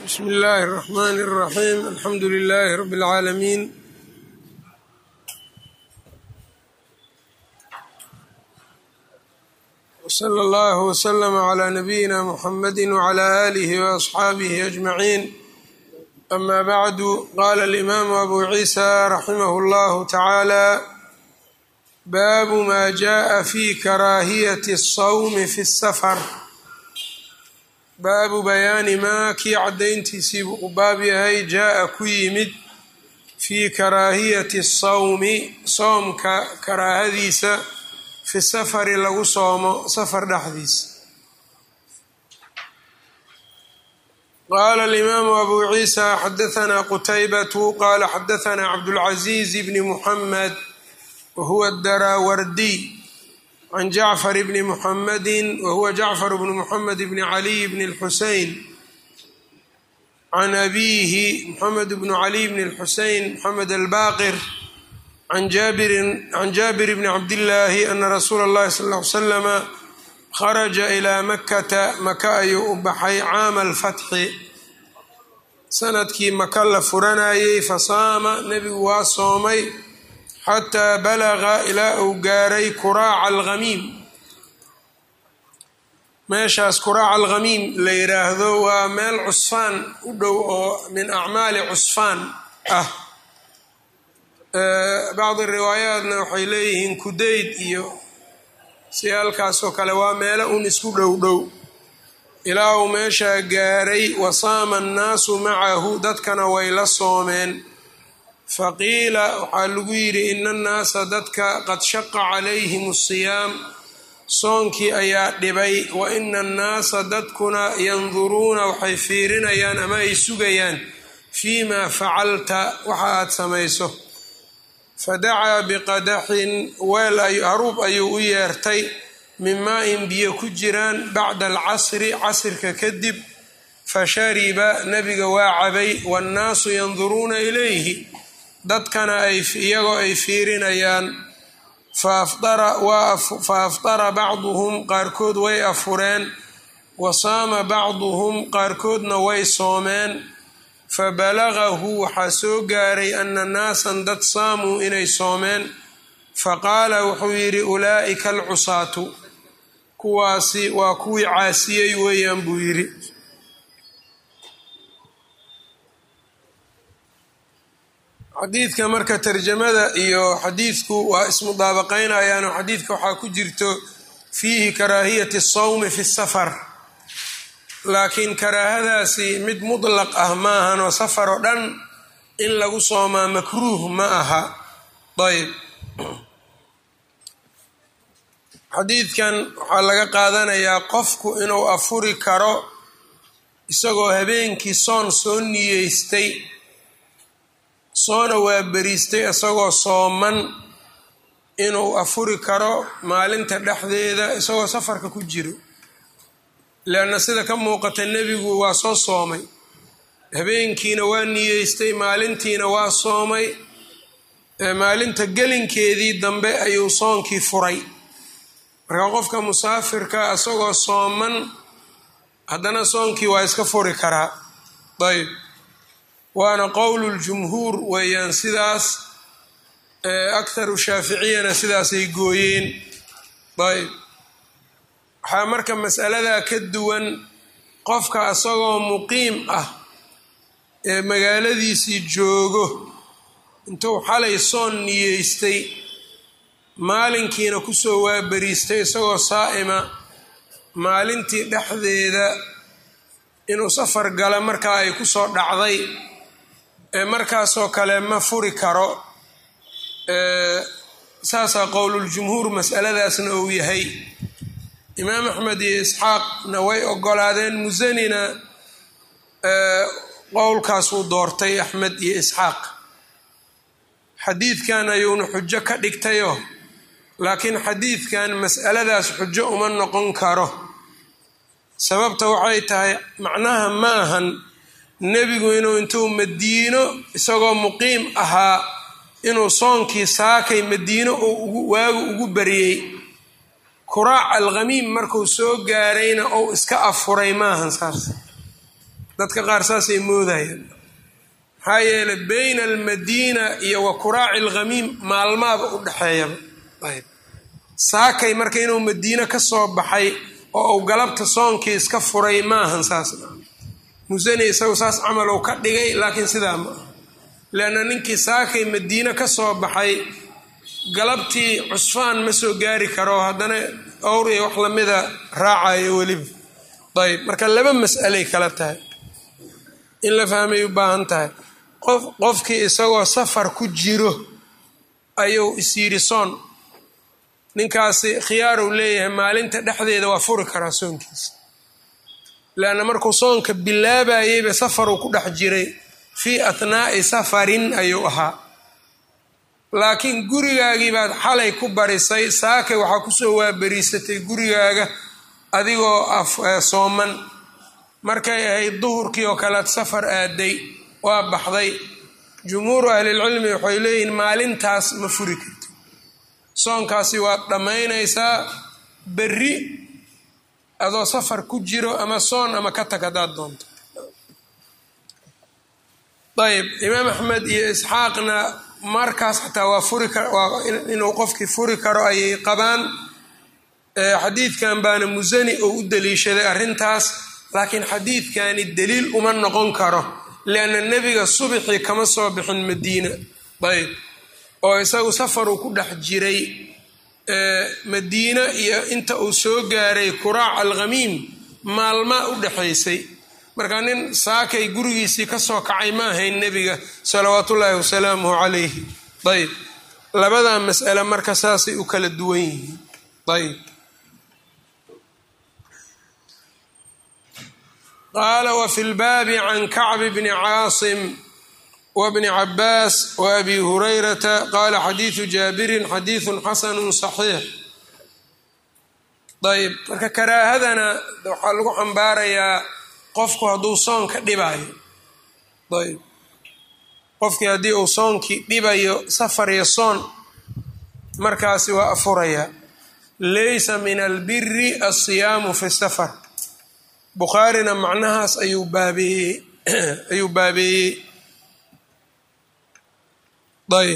bsmi illaahi الرaxmn الraxim alxamdu lilahi rab اlcaalamiin wslى اllah wslm عlى nabiyina mxamadi wعlى alih وaصxaabih aجmaciin ama bacdu qala اlimaamu abu ciisa raximah اllah tacaalى baabu ma jaءa fi karaahiyati الsawmi fi الsfr baabu bayaani maa kii caddayntiisiibuu u baab yahay jaa-a ku yimid fii karaahiyati sawmi soomka karaahadiisa fi safari lagu soomo safar dhexdiisa qaala alimaamu abu ciisa xadahanaa qutaybatu qaala xadahanaa cabdulcaziiz bni muxamed wahuwa daraawardiy can jacfar bni muxamadi wahuwa jacfar bnu muxamed bni caliy bni اlxusein can abiihi muxamed bnu caliy bni اlxusein moxamed albaqir can jaabir bni cabdillaahi ana rasuula اllahi sal ll ly slama kharaja ilaa makata maka ayuu u baxay caama alfatxi sanadkii maka la furanayey fasaama nebigu waa soomay xataa balaga ilaa uu gaaray kuraaca alkhamiim meeshaas kuraaca alkhamiim la yidhaahdo waa meel cusfaan u dhow oo min acmaali cusfaan ah bacdi riwaayaatna waxay leeyihiin kudayd iyo si halkaasoo kale waa meelo un isku dhow dhow ilaa uu meeshaa gaaray wasaama annaasu macahu dadkana way la soomeen faqiila waxaa lagu yidhi ina annaasa dadka qad shaqa calayhim asiyaam soonkii ayaa dhibay wa ina annaasa dadkuna yanduruuna waxay fiirinayaan ama ay sugayaan fii maa facalta waxa aad samayso fadacaa biqadaxin weel haruub ayuu u yeertay min maa-in biyo ku jiraan bacda alcasri casirka kadib fashariba nebiga waa cabay waannaasu yanduruuna ilayhi dadkana iyagoo ay fiirinayaan fa afdara bacduhum qaarkood way afureen wa saama bacduhum qaarkoodna way soomeen fa balagahu waxaa soo gaaray ana naasan dad saamuu inay soomeen faqaala wuxuu yidhi ulaa'ika alcusaatu kuwaasi waa kuwii caasiyey weeyaan buu yidhi xadiidka marka tarjamada iyo xadiidku waa ismudaabaqaynayaan oo xadiidka waxaa ku jirto fiihi karaahiyati sawmi fi safar laakiin karaahadaasi mid mutlaq ah ma ahan oo safar oo dhan in lagu soomaa makruuh ma aha ayb xadiidkan waxaa laga qaadanayaa qofku inuu afuri karo isagoo habeenkii soon soo niyeystay soona waa beriistay isagoo sooman inuu afuri karo maalinta dhexdeeda isagoo safarka ku jiro leanna sida ka muuqata nebigu waa soo soomay habeenkiina waa niyeystay maalintiina waa soomay maalinta gelinkeedii dambe ayuu soonkii furay marka qofka musaafirka isagoo sooman haddana soonkii waa iska furi karaa ayb waana qowlu ljumhuur weeyaan sidaas akharu shaaficiyana sidaasay gooyeen ayb waxaa marka masaladaa ka duwan qofka isagoo muqiim ah ee magaaladiisii joogo intuu xalay soon niyeystay maalinkiina kusoo waaberiistay isagoo saa'ima maalintii dhexdeeda inuu safar gala markaa ay kusoo dhacday markaasoo kale ma furi karo saasaa qowluljumhuur masaladaasna uu yahay imaam axmed iyo isxaaqna way ogolaadeen musanina qowlkaasuu doortay axmed iyo isxaaq xadiidkan ayuuna xujo ka dhigtayo laakiin xadiidkan mas'aladaas xujo uma noqon karo sababta waxay tahay macnaha ma ahan nebigu inuu intuu madiino isagoo muqiim ahaa inuu soonkii saakay madiino oo waagu ugu bariyey kuraac alkhamiim markuu soo gaarayna ou iska afuray maahan saas dadka qaar saasay moodayaan maxaa yeelay bayna almadiina iyo wa kuraaci alkhamiim maalmaaba u dhexeeyaba ayb saakay marka inuu madiine ka soo baxay oo uu galabta soonkii iska furay maahan saas musani isagu saas camalow ka dhigay laakiin sidaa ma aha leanna ninkii saakay madiine ka soo baxay galabtii cusfaan ma soo gaari karo haddana owr iyo wax lamida raacayo weliba ayb marka laba mas'alay kala tahay in la fahmay u baahan tahay qof qofkii isagoo safar ku jiro ayuu isyidhi soon ninkaasi khiyaaru leeyahay maalinta dhexdeeda waa furi karaa soonkiisa leanna markuu soonka bilaabayeyba safaruu ku dhex jiray fii athnaa'i safarin ayuu ahaa laakiin gurigaagii baad xalay ku barisay saakay waxaa kusoo waaberiisatay gurigaaga adigoo sooman markay ahayd duhurkii oo kalead safar aaday waa baxday jumhuuru ahlilcilmi waxay leeyihiin maalintaas ma furi karti soonkaasi waad dhammaynaysaa berri adoo safar ku jiro ama soon ama ka tag haddaad doonto ayb imaam axmed iyo isxaaqna markaas xataa waa furi waa inuu qofkii furi karo ayay qabaan xadiidkan baana musani oo u daliishaday arrintaas laakiin xadiidkani daliil uma noqon karo lianna nebiga subxii kama soo bixin madiina ayb oo isagu safaruu ku dhex jiray madiina iyo inta uu soo gaaray kuraac alkhamiim maalmaa u dhexaysay marka nin saakay gurigiisii ka soo kacay ma ahayn nebiga salawaatullaahi wasalaamuhu calayhi ayb labadaa mas'ale marka saasay u kala duwan yihiin ayb qaala wafi lbaabi can kacbi bni caasim wbni cabaas waabi hurayrata qaala xadiidu jaabirin xadiidun xasanu saxiix ayb marka karaahadana waxaa lagu xambaarayaa qofku hadduu soonka dhibayo ayb qofkii haddii uu soonkii dhibayo safar iyo soon markaasi waa afuraya laysa min albiri alsiyaamu fi safar bukhaarina macnahaas ayuu baabeeyey ayuu baabeeyey ayb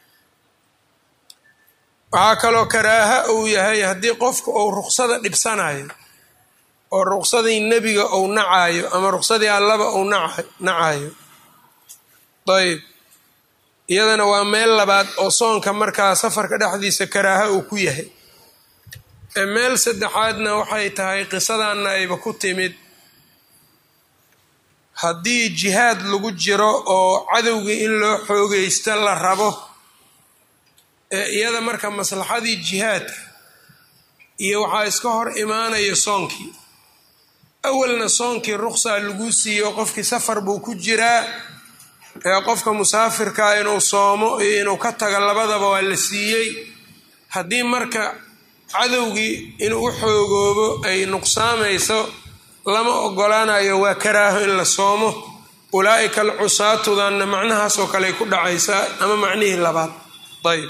waxaa kaloo karaaha uu yahay haddii qofku uu ruksada dhibsanayo oo ruksadii nebiga uu nacayo ama ruksadii allaba uu nacayo ayb iyadana waa meel labaad oo soonka markaa safarka dhexdiisa karaaha uu ku yahay meel saddexaadna waxay tahay qisadanna ayba ku timid haddii jihaad lagu jiro oo cadowgii in loo xoogaysto la rabo ee iyada marka maslaxadii jihaadka iyo waxaa iska hor imaanaya soonkii awalna soonkii ruqsaa lagu siiyo qofkii safar buu ku jiraa ee qofka musaafirkaa inuu soomo iyo inuu ka tago labadaba waa la siiyey haddii marka cadowgii inuu u xoogoobo ay nuqsaamayso lama ogolaanayo waa karaaho in la soomo ulaa'ika alcusaatudanna macnahaasoo kale ay ku dhacaysaa ama macnihii labaad ayb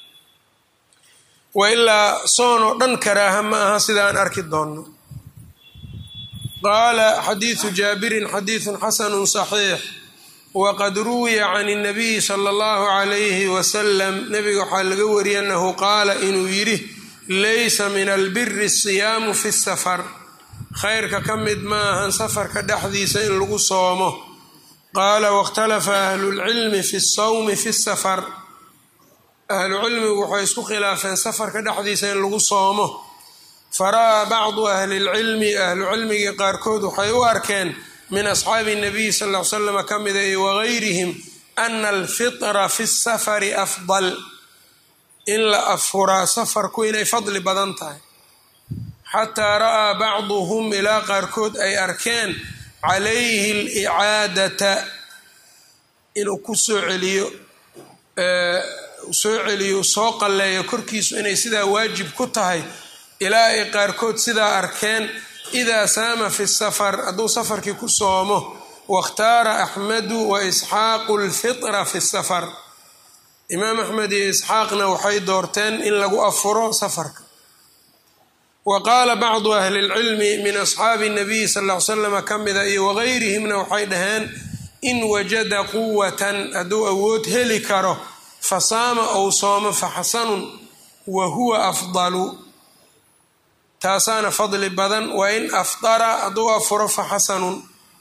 wa ilaa soon oo dhan karaaha ma aha sidaan arki doonno qaala xadiidu jaabirin xadiidun xasanu saxiix waqad ruwiya can اnabiyi sala اllahu calayhi wasalam nebiga waxaa laga wariyay annahu qaala inuu yidhi laysa min albiri asiyaamu fi safar khayrka ka mid ma ahan safarka dhexdiisa in lagu soomo qaala wakhtalafa ahlulcilmi fi sawmi fi safar ahlucilmigu waxay isku khilaafeen safarka dhexdiisa in lagu soomo fara'aa bacdu ahli lcilmi ahlucilmigii qaarkood waxay u arkeen min asxaabi nabiyi sal l slam ka mida iyo wagayrihim ana alfitra fi safari afdal in la afuraa safarku inay fadli badan tahay xataa ra'aa bacduhum ilaa qaarkood ay arkeen calayhi alicaadata inuu ku soo celiyo soo celiyo soo qalleeyo korkiisu inay sidaa waajib ku tahay ilaa ay qaarkood sidaa arkeen idaa saama fi safar hadduu safarkii ku soomo wakhtaara axmedu wa isxaaqu lfitra fi safar imaam axmed iyo isxaaqna waxay doorteen in lagu afuro safarka wa qaala bacdu ahli اlcilmi min asxaabi الnabiy sal ll ly slama ka mida iyo wagayrihimna waxay dhaheen in wajada quwatan hadduu awood heli karo fasaama ou soomo faxasanun wa huwa afdalu taasaana fadli badan wa in afdara hadduu afuro faxasanun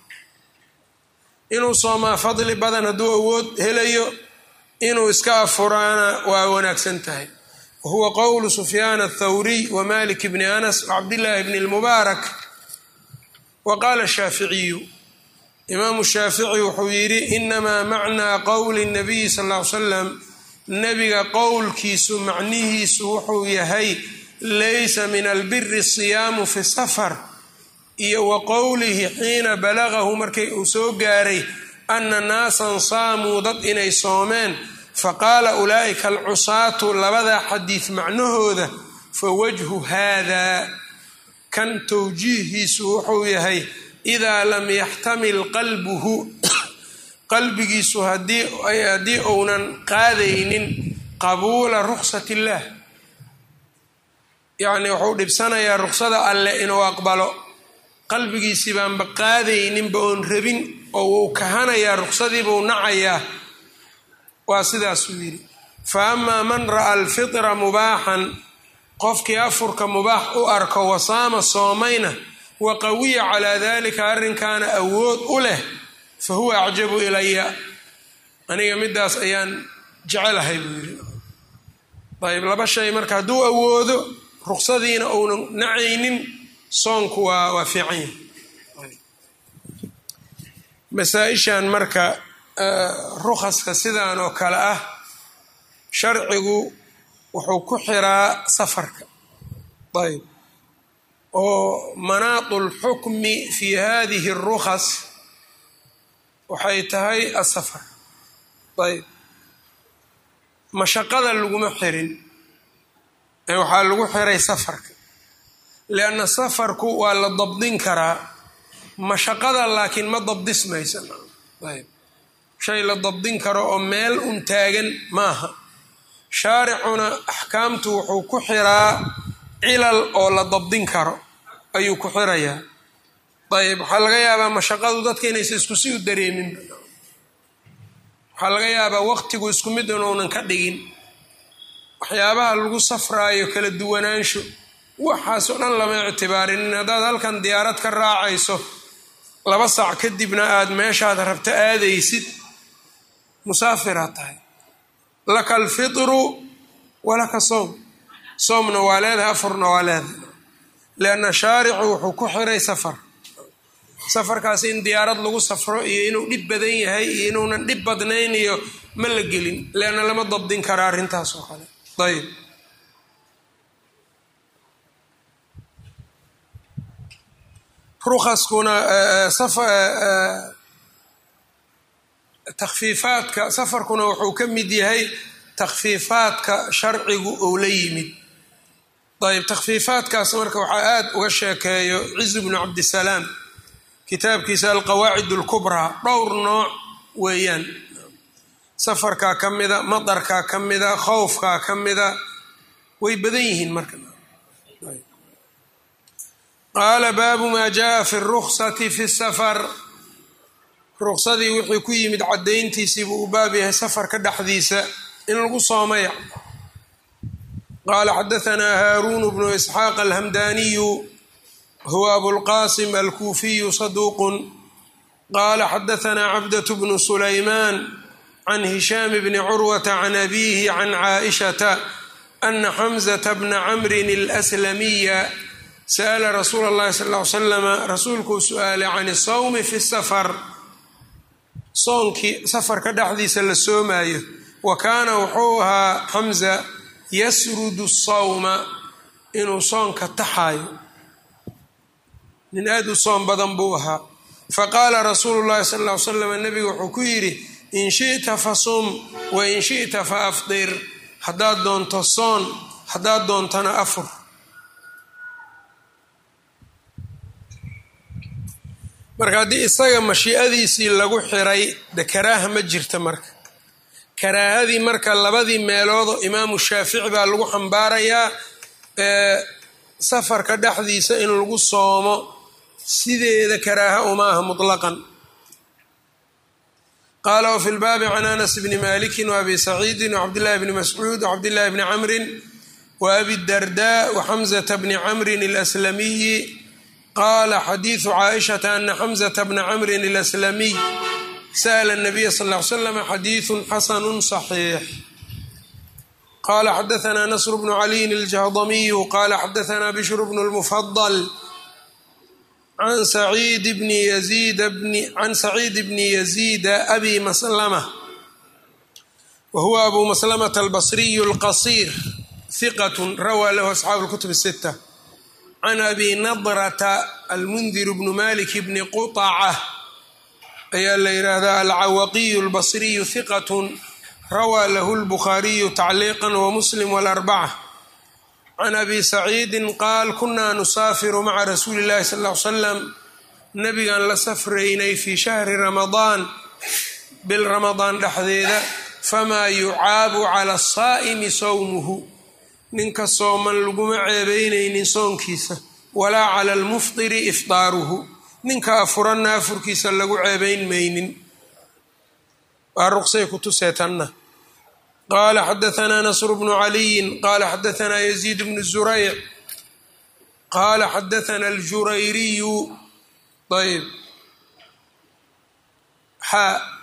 inuu soomaa fadli badan hadduu awood helayo inuu iska afuraana waa wanaagsan tahay wa huwa qowlu sufyaan athawriy wa malik bni anas wacabdillaahi bni lmubaarak wa qaala shaaficiyu imaamu shaafici wuxuu yidhi inamaa macnaa qowli nabiyi sal ll ly slam nebiga qowlkiisu macnihiisu wuxuu yahay laysa min albiri siyaamu fi safar iyo wa qowlihi xiina balagahu markay uu soo gaaray ana naasan saamuu dad inay soomeen faqaala ulaa'ika alcusaatu labadaa xadiid macnahooda fa wajhu haadaa kan towjiihiisu wuxuu yahay idaa lam yaxtamil qalbuhu qalbigiisu haddii uunan qaadaynin qabuula ruksat illaah yacnii wuxuu dhibsanayaa ruksada alleh inuu aqbalo qalbigiisii baanba qaadayninba oon rabin oo wuu kahanayaa ruksadiibuu nacayaa waa sidaasuu yidhi fa amaa man ra'a alfitra mubaaxan qofkii afurka mubaax u arko wasaama soomayna wa qawiya calaa dalika arrinkaana awood u leh fa huwa acjabu ilaya aniga midaas ayaan jecelahay buu yidhi ayb laba shay marka hadduu awoodo ruksadiina uunan nacaynin soonku waa waa fiican yahay masaa-ishan marka rukhaska sidan oo kale ah sharcigu wuxuu ku xiraa safarka ayb oo manaatu lxukmi fi hadihi اrukhas waxay tahay asafar ayb mashaqada laguma xirin ee waxaa lagu xiray safarka lianna safarku waa la dabdin karaa mashaqada laakiin ma dabdismaysa ayb shay la dabdin karo oo meel un taagan maaha shaaricuna axkaamtu wuxuu ku xiraa cilal oo la dabdin karo ayuu ku xirayaa ayb waxaa laga yaabaa mashaqadu dadka inaysa isku si u dareemin waxaa laga yaabaa waqtigu isku mid inuunan ka dhigin waxyaabaha lagu safraayo kala duwanaansho waxaasoo dhan lama ictibaarinin haddaad halkan diyaarad ka raacayso laba saac kadibna aada meeshaad rabto aadaysid musaafiraad tahay laka alfitru walaka soom soomna waa leedahay afurna waa leedahay lianna shaaricu wuxuu ku xiray safar safarkaas in diyaarad lagu safro iyo inuu dhib badan yahay iyo inuunan dhib badnayn iyo ma la gelin leanna lama dabdin kara arrintaas oo kale ayb rukaskuna takfiifaadka safarkuna wuxuu ka mid yahay takfiifaadka sharcigu ou la yimid ayb takfiifaadkaas marka waxaa aada uga sheekeeyo cizu bnu cabdisalaam kitaabkiisa alqawaacid alkubraa dhowr nooc weeyaan safarkaa ka mida madarkaa ka mida khowfkaa ka mida way badan yihiin marka qaala baabu maa jaa fi ruksati fi safar ruksadii wixii ku yimid caddayntiisii buu u baab yahay safarka dhexdiisa in lagu soomaya qaala xadaanaa haaruunu bnu isxaaq alhamdaniyu huwa abulqasim alkuufiyu saduuqun qaala xadaanaa cabdة bnu sulaymaan can hishaam bni curwata can abiihi can caaishata ana xamzata bna camrin اlslamiya sa'la rasuula اllahi sal ly slama rasuulkuu su-aalay can sawmi fi safar soonkii safarka dhexdiisa la soomaayo wa kaana wuxuu ahaa xamza yasrudu sawma inuu soonka taxaayo nin aada u soom badan buu ahaa faqaala rasuulu llahi sal ll ly slam nabiga wuxuu ku yidhi in shi'ta fasum wa in shi'ta fa afdir haddaad doonto soon haddaad doontana afur marka haddii isaga mashiicadiisii lagu xiray de karaaha ma jirta marka karaahadii marka labadii meeloodoo imaamu shaafici baa lagu xambaarayaa safarka dhexdiisa in lagu soomo sideeda karaaha uma aha mutlaqan qaala wfi lbaabi can anas bni maliki waabi saciidi wcabdillahi bni mascuud wcabdillahi bni camrin waabi darda waxamzata bni camrin alaslamiyi qaala xadiidu caaishata ana xamzata bna camrin alaslamiy sa'la nabiya sal ly slam xadiidu xasanu صaxiix qala xadaثna nasr bnu caliyin aljahdamiyu qala xadaثna bishr bnu lmufadl can saciid bni yaziid can saciid bni yaziida abi maslama wa huwa abu maslamata albasriyu alqasiir hiqat rawaa lahu asxaabu اlkutub الsita can abi nadrata almundir bnu malik bni quطaca ayaa la yidhaahdaa alcawaqiyu albasriyu hiqat rawaa lahu lbukhaariyu tacliiqa wamuslim walarbaca can abi saciidin qaal kunaa nusaafiru maca rasuuli illahi sal ll ly slam nabigaan la safraynay fii shahri ramadaan bil ramadaan dhexdeeda famaa yucaabu cala asaa'imi sowmuhu ninka sooman laguma ceebeynaynin soonkiisa walaa cala almuftiri ifdaaruhu ninka afuranna afurkiisa lagu ceebeyn maynin waa ruqsay kutusee tanna qala xadaثna nasr bnu caliyin qala xadaثna yaziid bnu zurayc qala xadaثna اljurayriyu ayb xa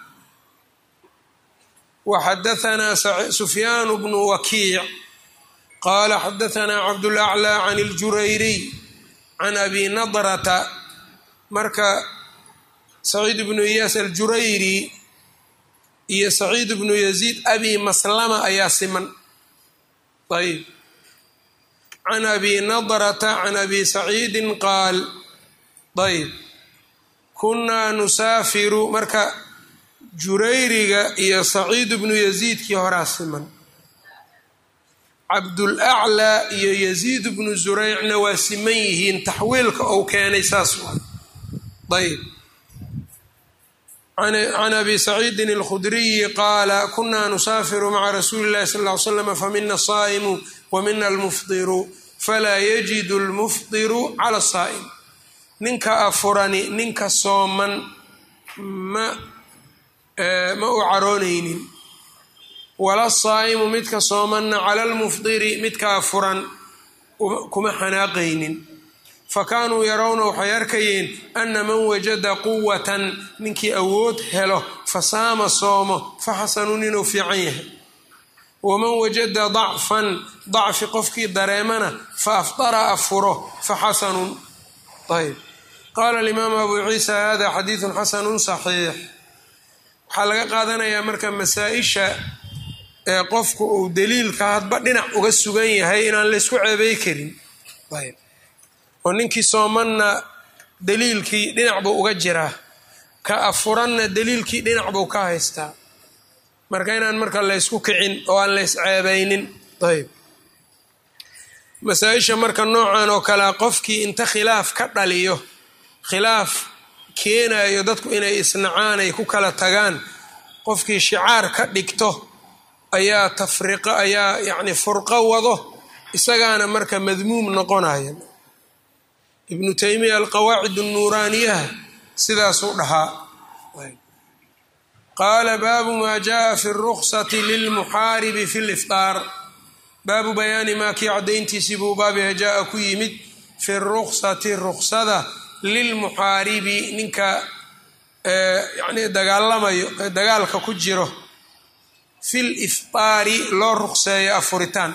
waxadaثna sufyaan bnu wakiic qala xadaثna cabdاlأclى can اljurayriy can abi nadrata marka saciid bnu iyaas aljurayri iyo saciid bnu yaziid abi maslama ayaa siman ayb can abi nadrata can abi saciidin qaal ayb kunnaa nusaafiru marka jurayriga iyo saciid bnu yaziidkii horaa siman cabdulaclaa iyo yaziid bnu zuraycna waa siman yihiin taxwiilka ou keenay saas waa ayb can abi saciidin alkhudriyi qaala kunaa nusaafiru maca rasuuli illahi sal ly slam famina asaa'imu wa mina almufdiru falaa yajidu almufdiru cala asaa'im ninka afurani ninka sooman ma ma u caroonaynin wala saa'imu midka soomanna cala almufdiri midka afuran kuma xanaaqaynin fakaanuu yarawna waxay arkayeen ana man wajada quwatan ninkii awood helo fasaama soomo faxasanun inuu fiican yahay waman wajada dacfan dacfi qofkii dareemana fa afdara afuro faxasanun ayb qaala alimaamu abu ciisa hada xadiidun xasanun saxiix waxaa laga qaadanayaa marka masaa-isha ee qofku uu daliilka hadba dhinac uga sugan yahay inaan laysku ceebey karin ayb oo ninkii soomanna daliilkii dhinac buu uga jiraa ka afuranna daliilkii dhinac buu ka haystaa marka inaan marka laysku kicin oo aan lays ceebaynin ayb masaa-isha marka noocan oo kalea qofkii inta khilaaf ka dhaliyo khilaaf keenayo dadku inay isnacaan ay ku kala tagaan qofkii shicaar ka dhigto ayaa tafriqo ayaa yacni furqo wado isagaana marka madmuum noqonaya ibnu taymiya alqawaacid nuuraaniyaha sidaasuu dhahaa qaala baabu maa jaءa fi اruksati lilmuxaaribi fi lifطaar baabu bayaani maa kii caddayntiisii buu baabiha jaa ku yimid fi ruksati ruksada lilmuxaaribi ninka yani dagaalamayo dagaalka ku jiro fi lifطaari loo rukseeyo afuritaan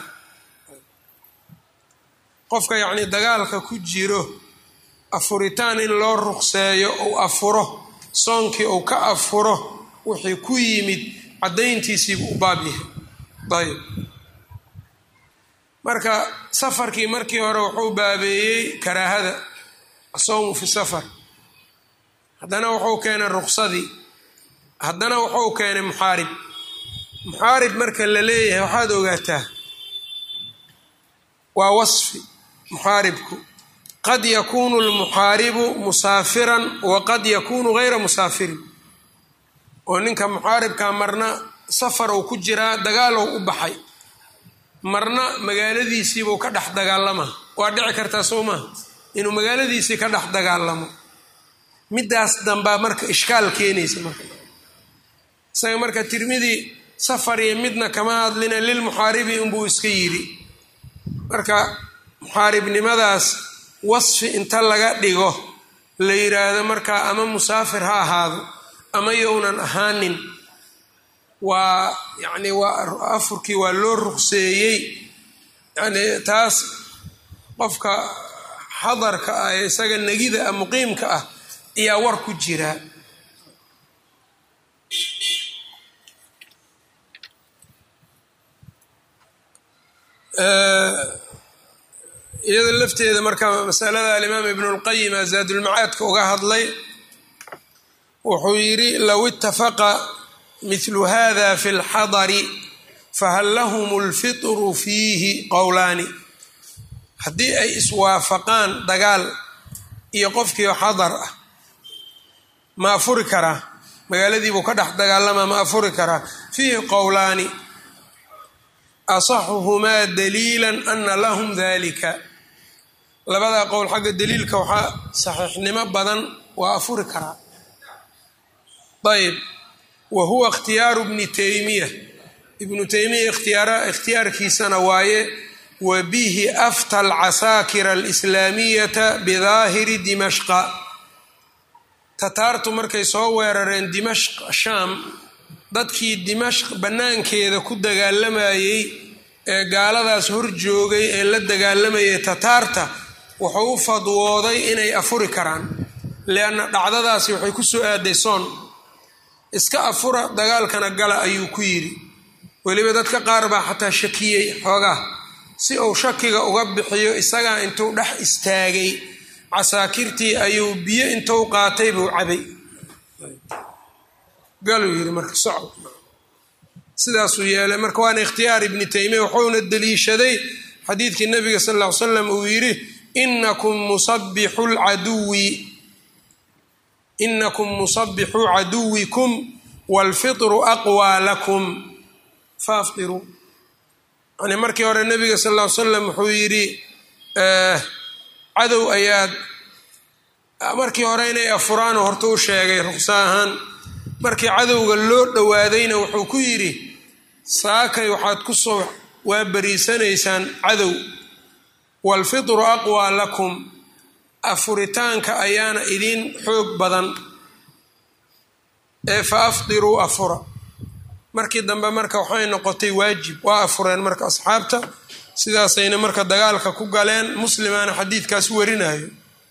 qofka yacni dagaalka ku jiro afuritaan in loo ruqseeyo uu afuro soonkii uu ka afuro wixii ku yimid caddayntiisiibu u baab yahay ayb marka safarkii markii hore wuxuu baabeeyey karaahada asawmu fi safar haddana wuxuu keenay ruqsadii haddana wuxuu keenay muxaarib muxaarib marka la leeyahay waxaad ogaataa waa wasfi muxaaribku qad yakuunu lmuxaaribu musaafiran wa qad yakuunu gayra musaafirin oo ninka muxaaribka marna safar uu ku jiraa dagaalow u baxay marna magaaladiisiibuu ka dhex dagaalama waa dhici kartaa soo maha inuu magaaladiisii ka dhex dagaalamo middaas dambaa marka ishkaal keenaysa marka isaga marka tirmidi safar iyo midna kama hadlina lilmuxaaribi unbuu iska yidhi marka muxaaribnimadaas wasfi inta laga dhigo la yidhaahdo markaa ama musaafir ha ahaado ama younan ahaanin waa yacni waa afurkii waa loo ruqseeyey yani taas qofka xadarka ah ee isaga negida ah muqiimka ah ayaa war ku jira iyada lafteeda marka masalada alimaam ibnu lqayim azaadulmacaadka uga hadlay wuxuu yidhi low itafaqa mithlu hada fi lxadari fahal lahum lfitru fiihi qowlaani haddii ay iswaafaqaan dagaal iyo qofkiio xadar ah ma afuri karaa magaaladiibuu ka dhex dagaalamaa ma afuri karaa fiihi qowlaani asaxuhumaa daliila ana lahum dalika labadaa qowl xagga daliilka waxaa saxiixnimo badan waa afuri karaa ayb wa huwa ikhtiyaaru bni taymiya ibnu taymiya ikhtiyaarkiisana waaye wa bihi afta alcasaakira alislaamiyata bidaahiri dimashqa tataartu markay soo weerareen dimashq shaam dadkii dimashq bannaankeeda ku dagaalamayey ee gaaladaas hor joogay ee la dagaalamayay tataarta wuxuu u fadwooday inay afuri karaan lianna dhacdadaasi waxay ku soo aaday soon iska afura dagaalkana gala ayuu ku yidhi weliba dadka qaar baa xataa shakiyey xoogaa si uu shakiga uga bixiyo isagaa intuu dhex istaagay casaakirtii ayuu biyo intuu qaatay buu cabay galuu yidhi marka socod sidaasuu yeelay marka waana ikhtiyaar ibni taymiya wuxuuna deliishaday xadiidkii nabiga sal ll ly slam uu yidhi inakum musabixu lcaduwi inakum musabixuu caduwikum waalfitru aqwaa lakum faaftiruu yani markii hore nabiga sal ll ly slam wuxuu yidhi cadow ayaad markii hore inay afuraano horta u sheegay ruqsa ahaan markii cadowga loo dhowaadayna wuxuu ku yidhi saakay waxaad ku soo waa bariisanaysaan cadow waalfitru aqwaa lakum afuritaanka ayaana idiin xoog badan ee fa afdiruu afura markii dambe marka waxay noqotay waajib waa afureen marka asxaabta sidaasayna marka dagaalka ku galeen muslimaana xadiidkaas warinayo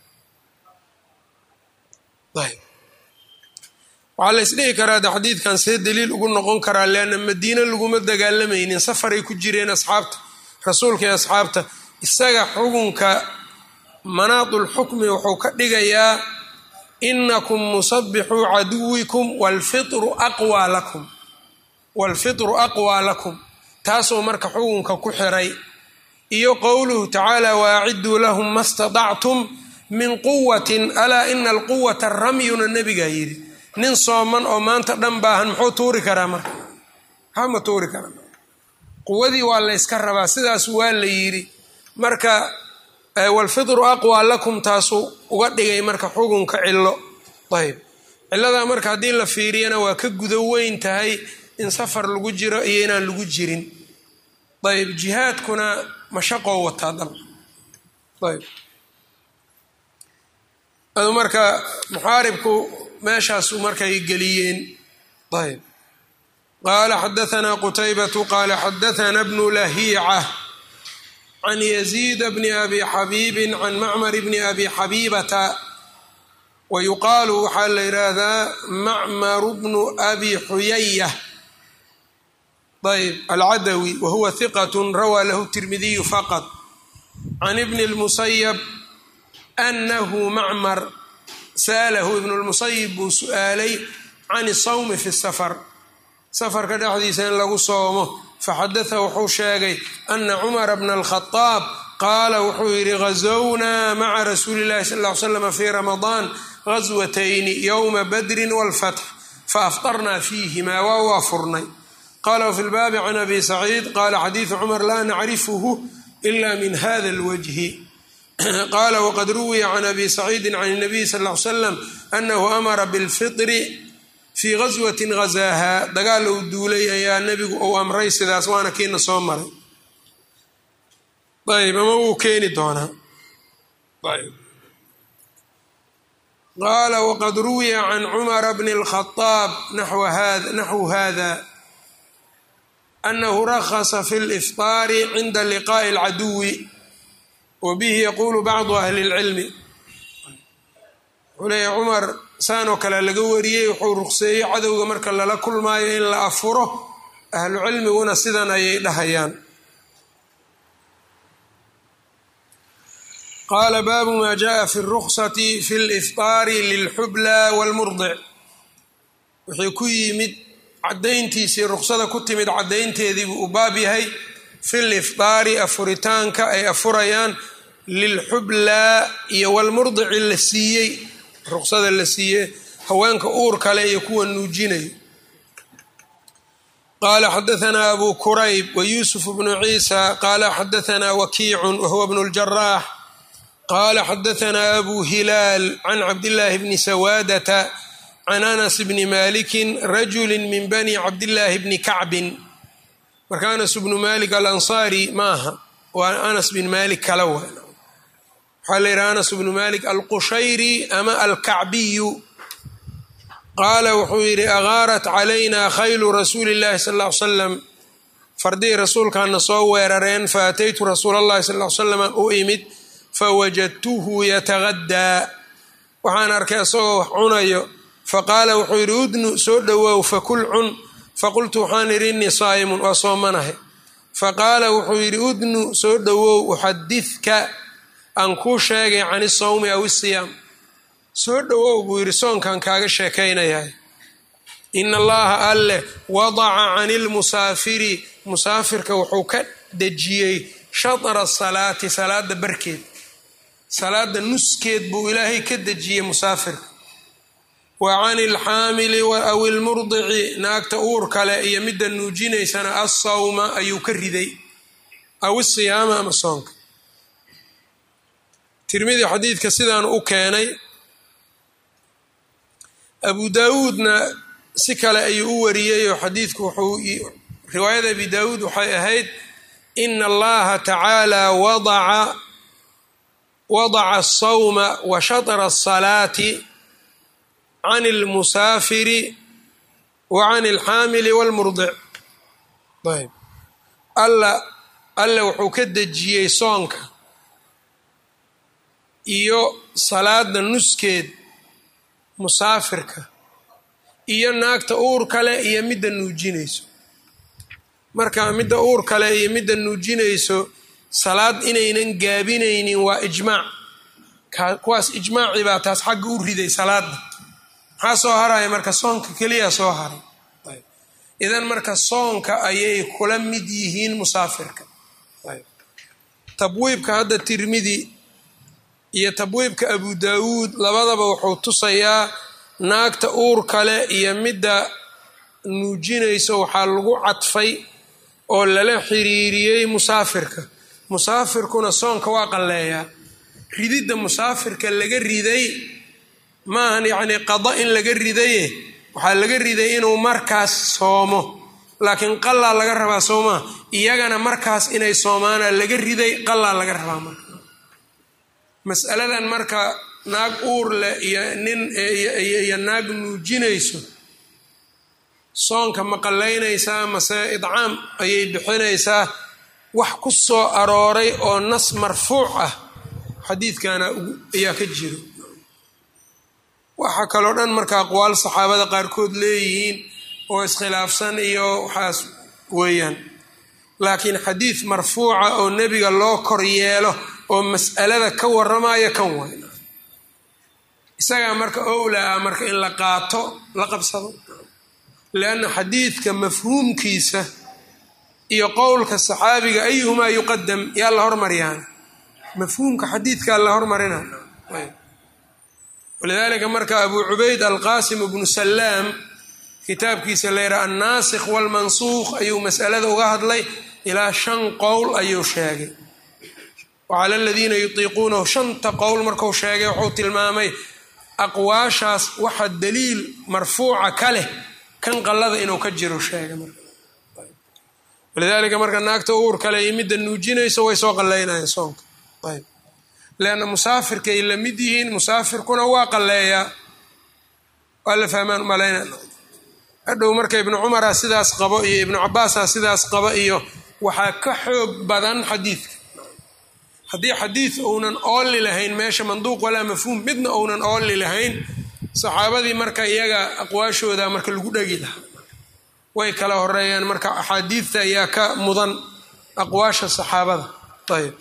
waxaa la isdhihi karaa de xadiidkan see daliil ugu noqon karaa leanna madiine laguma dagaalamaynin safaray ku jireen asxaabta rasuulka iyo asxaabta isaga xukunka manaadulxukmi wuxuu ka dhigayaa inakum musabixuu caduwikum waalfitru aqwaa lakum waalfitru aqwaa lakum taasoo marka xukunka ku xiray iyo qowluhu tacaala waaciduu lahum ma stadactum min quwatin alaa ina alquwata ramyuna nebigaa yidhi nin sooman oo maanta dhan baahan muxuu tuuri karaa marka maxaa ma tuuri karaa quwadii waa la yska rabaa sidaas waa la yidhi marka walfitru aqwaa lakum taasuu uga dhigay marka xukunka cillo ayb cilladaa marka haddii la fiiriyana waa ka gudo weyn tahay in safar lagu jiro iyo inaan lagu jirin ayb jihaadkuna mashaqoo wataa dal ayb adu marka muxaaribku meeshaasu markay geliyeen ayb qaala xadaanaa qutaybatu qaala xadaana bnu lahiica can yaziid bni abi xabiibin can macmar bni abi xabiibata wa yuqaalu waxaa la yidhaahdaa macmaru bnu abi xuyaya ayb alcadawi wa huwa hiqat rawaa lahu tirmidiyu faqad can ibni lmusayab anahu macmar sa'alahu ibnu lmusayib buu su-aalay can isawmi fi safar safarka dhexdiisa in lagu soomo faxadatha wuxuu sheegay ana cumara bna alkhadaab qaala wuxuu yidhi ghazownaa maca rasuuli llahi sal ll ly slam fii ramadaan ghaswatayni yowma badrin walfatx faaftarnaa fiihimaa waa waa furnay qala wfi lbaabi can abi saciid qala xadiidu cumar laa nacrifuhu ila min hada alwajhi qaala waqad ruwiya can abi saciidin can الnabiy sal ll ly slam anahu amara biاlfitri fii gaswatin gazaaha dagaal uu duulay ayaa nebigu uu amray sidaas waana kiina soo maray ayb ama wuu keeni doonaa qaala waqad ruwiya can cumara bni اlkhadaab naxwu hada anahu rakhasa fi lifطaari cinda liqaaءi اlcaduwi wa bihi yaquulu bacdu ahli اlcilmi wuxuu leeyahy cumar saanoo kale laga wariyey wuxuu ruqseeyey cadowga marka lala kulmaayo in la afuro ahlu cilmiguna sidan ayay dhahayaan qaala baabu ma jaءa fi اruksati fi اlifطaari lilxubla wاlmurdic wixii ku yimid cadayntiisii ruksada ku timid cadaynteediibuu u baab yahay fi lifطaari afuritaanka ay afurayaan lilxublaa iyo walmurdici la siiyey ruksada la siiyey haweenka uur kale iyo kuwa nuujinayo qaala xadaanaa abu kurayb wa yuusuf bnu ciisa qaala xadaanaa wakiicun wahuwa bnu ljaraax qaala xadaanaa abu hilaal can cabdillaahi bni sawaadata can anas bni malikin rajuli min bani cabdillaahi bni kacbin marka anas bnu malik alansaari ma aha waa anas bin malik kala wa waxaa la yidhaha anas bnu malik alqushayri ama alkacbiyu qaala wuxuu yidhi agaarat calayna khaylu rasuuli llahi sal ll ly slam fardihii rasuulkaana soo weerareen faataytu rasuul allahi sal ly slam u imid fawajadtuhu yatagaddaa waxaan arkay isagoo wax cunayo faqaala wuxuu yidhi udnu soo dhowow fakul cun faqultu waxaan idhi innii saa'imun waa soomanahay faqaala wuxuu yidhi udnu soo dhowow uxadidka aan kuu sheegay can isawmi aw isiyaam soo dhowow buu yidhi soonkan kaaga sheekaynayahay ina allaha alleh wadaca cani lmusaafiri musaafirka wuxuu ka dejiyey shatra salaati salaada barkeed salaada nuskeed buu ilaahay ka dejiyey musaafirka wa cani alxaamili aw ilmurdici naagta uur kale iyo midda nuujinaysana assawma ayuu ka riday aw isiyaama ama soonka tirmidi xadiidka sidaan u keenay abu daawuudna si kale ayuu u wariyey oo xadiidku wuxuu riwaayada abi daawuud waxay ahayd ina allaha tacaala wadaca wadaca asawma wa shatra asalaati can almusaafiri wa can alxaamili walmurdic ayb alla alle wuxuu ka dejiyey soonka iyo salaada nuskeed musaafirka iyo naagta uur kale iyo midda nuujinayso marka midda uur kale iyo midda nuujinayso salaad inaynan gaabinaynin waa ijmaac kuwaas ijmaacii baa taas xagga u riday salaada maxaa soo haraya marka soonka keliya soo haray idan marka soonka ayay kula mid yihiin musaafirka tabwiibka hadda tirmidi iyo tabwiibka abu daawuud labadaba wuxuu tusayaa naagta uur kale iyo midda nuujinayso waxaa lagu cadfay oo lala xiriiriyey musaafirka musaafirkuna soonka waa qalleeyaa rididda musaafirka laga riday maahan yacnii qada in laga ridaye waxaa laga riday inuu markaas soomo laakiin qallaa laga rabaa soomaa iyagana markaas inay soomaana laga riday qallaa laga rabaa marka masaladan marka naag uur leh iyo nin iyo naag nuujinayso soonka ma qallaynaysaa mase idcaam ayay bixinaysaa wax ku soo arooray oo nas marfuuc ah xadiidkana ayaa ka jiro waxaa kaloo dhan marka aqwaal saxaabada qaarkood leeyihiin oo iskhilaafsan iyo waxaas weeyaan laakiin xadiid marfuuca oo nebiga loo kor yeelo oo mas'alada ka warramaya kan wayna isagaa marka owla ah marka in la qaato la qabsado lianna xadiidka mafhuumkiisa iyo qowlka saxaabiga ayuhumaa yuqadam yaa la hormaryaana mafhuumka xadiidkaa la hormarina walidaalika marka abu cubayd alqaasim bnu salaam kitaabkiisa la yidhaha annaasikh walmansuuq ayuu masalada uga hadlay ilaa shan qowl ayuu sheegay wacala aladiina yutiiquunahu shanta qowl marku sheegay wuxuu tilmaamay aqwaashaas waxa daliil marfuuca ka leh kan qallada inuu ka jiro sheegay walidaalika marka naagta uur kale iyo midda nuujinayso way soo qalleynayaan soonka ayb leanna musaafirkay la mid yihiin musaafirkuna waa qalleeyaa waa la fahmaan malayna hadhow marka ibnu cumara sidaas qabo iyo ibnu cabaasa sidaas qaba iyo waxaa ka xoog badan xadiidka haddii xadiid ounan oolli lahayn meesha manduuq walaa mafhuum midna ounan oolli lahayn saxaabadii marka iyaga aqwaashooda marka lagu dhegi lahaa way kala horeeyaan marka axaadiidta ayaa ka mudan aqwaasha saxaabada ayb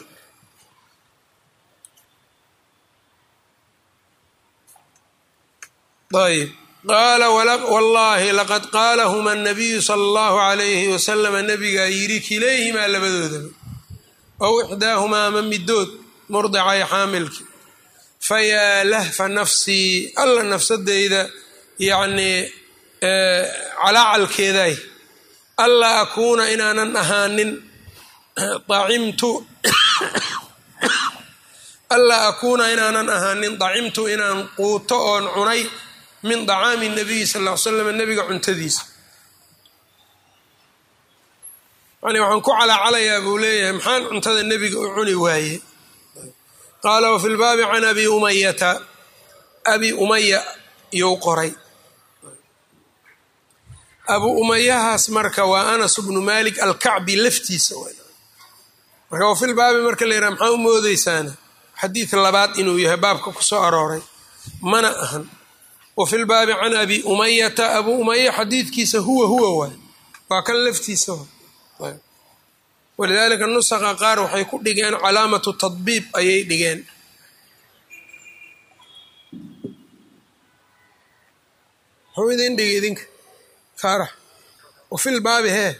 ayb qaala wallaahi laqad qaalahuma anabiyu sala allahu calayhi wasalama nabigaa yidhi kilayhimaa labadoodaba ow ixdaahumaa ama midood murdicay xaamilki fayaa lahfa nafsii alla nafsadeyda yacnii calaacalkeeday allaa akuuna inaanan ahaanin acimtu allaa akuuna inaanan ahaanin dacimtu inaan quuto oon cunay min dacaami nabiyi sal ll ly slam nabiga cuntadiisa yani waxaan ku calaacalayaa buu leeyahay maxaan cuntada nebiga u cuni waaye qaala wafi lbaabi can abi umayata abi umaya iyou qoray abu umayahaas marka waa anas bnu malik alkacbi laftiisa marka wafi lbaabi marka la yidhaha maxaa u moodeysaana xadiid labaad inuu yahay baabka ku soo arooray mana ahan wafi lbaabi can abi umayata abu umaya xadiidkiisa huwa huwa waay waa kan laftiisa walidaalika nusaqa qaar waxay ku dhigeen calaamatu tadbiib ayay dhigeen muxuu idin dhigi idinka faarax wafil baabi hee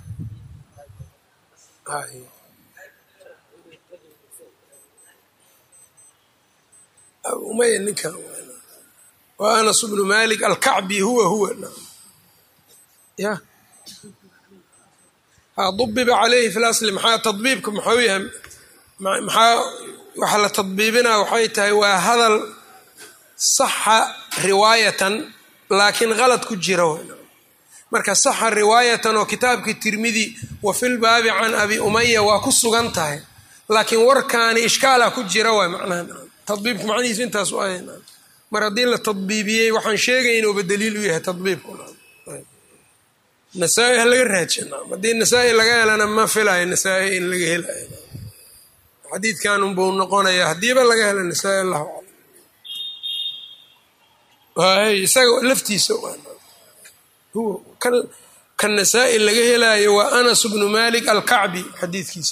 umaya ninkan waa anas bnu malik alkacbi huwa huwa ya dubiba calayhi fi lasli maxaa tadbiibka muxuu yahay maxaa waxa la tadbiibinaa waxay tahay waa hadal saxa riwaayatan laakiin qalad ku jira marka saxa riwaayatan oo kitaabkii tirmidi wa fil baabi can abi umaya waa ku sugan tahay laakiin warkaani ishkaala ku jira waay macnaha tadbiibka macnihiisu intaas u ahay mar haddii la tadbiibiyey waxaan sheegay inuuba daliil u yahay tadbiibku nasaa-i ha laga raajina haddii nasaa-i laga helana ma filayo nasaa-i in laga helayo xadiidkan unbuu noqonaya haddiiba laga helo nasaa-i allahu aclam isaga laftiisa huwa kan nasaa-i laga helaayo waa anas bnu malik alkacbi xadiidkiisa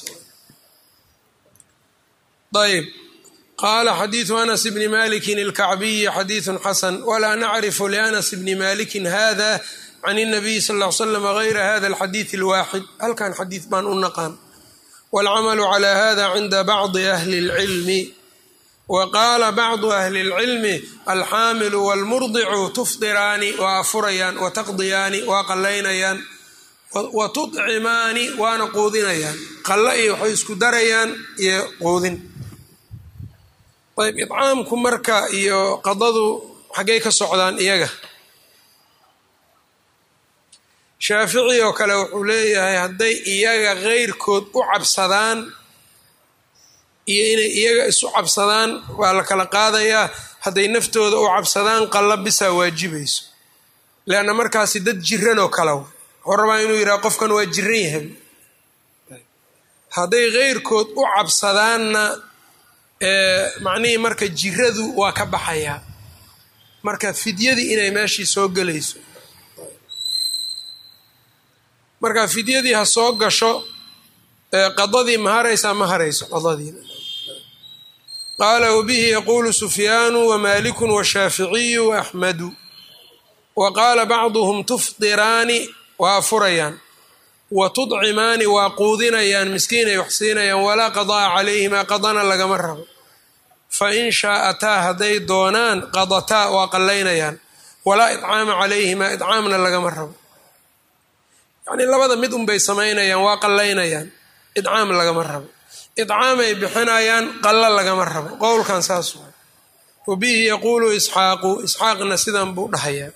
ayb qaala xadiidu anas bni malikin alkacbiyi xadiidu xasan walaa nacrifu lianas bni malikin hada can الnabiyi sal ll ly slam gayra hada alxadiid اlwaaxid halkan xadiid baan u naqaan wاlcamalu clى hada cinda bacdi ahli اlcilmi wa qaala bacdu ahli اlcilmi alxaamilu wاlmurdicu tufdiraani waa afurayaan wataqdiyaani waa qallaynayaan wa tudcimaani waana quudinayaan qalla iyo waxay isku darayaan iyo quudin ayb idcaamku marka iyo qadadu xaggay ka socdaan iyaga shaafici oo kale wuxuu leeyahay hadday iyaga keyrkood u cabsadaan iyo inay iyaga isu cabsadaan waa la kala qaadayaa hadday naftooda u cabsadaan qalla bisaa waajibayso leanna markaasi dad jiran oo kale wuxuu rabaa inuu yidhaha qofkan waa jiran yahay hadday keyrkood u cabsadaanna macnihii marka jiradu waa ka baxayaa marka fidyadii inay meeshii soo gelayso marka fidyadii ha soo gasho qadadii ma haraysaa ma harayso qadadii qaala wabihi yaquulu sufyaanu wamaaliku washaaficiyu waaxmadu wa qaala bacduhum tufdiraani waa afurayaan wa tudcimaani waa quudinayaan miskiinay wax siinayaan walaa qadaa calayhimaa qadana lagama rabo fa in shaa'ataa hadday doonaan qadataa waa qallaynayaan walaa idcaama calayhimaa idcaamna lagama rabo yacnii labada mid unbay samaynayaan waa qallaynayaan idcaam lagama rabo idcaamay bixinayaan qallo lagama rabo qowlkan saas waa wa bihi yaquulu isxaaqu isxaaqna sidan buu dhahayaa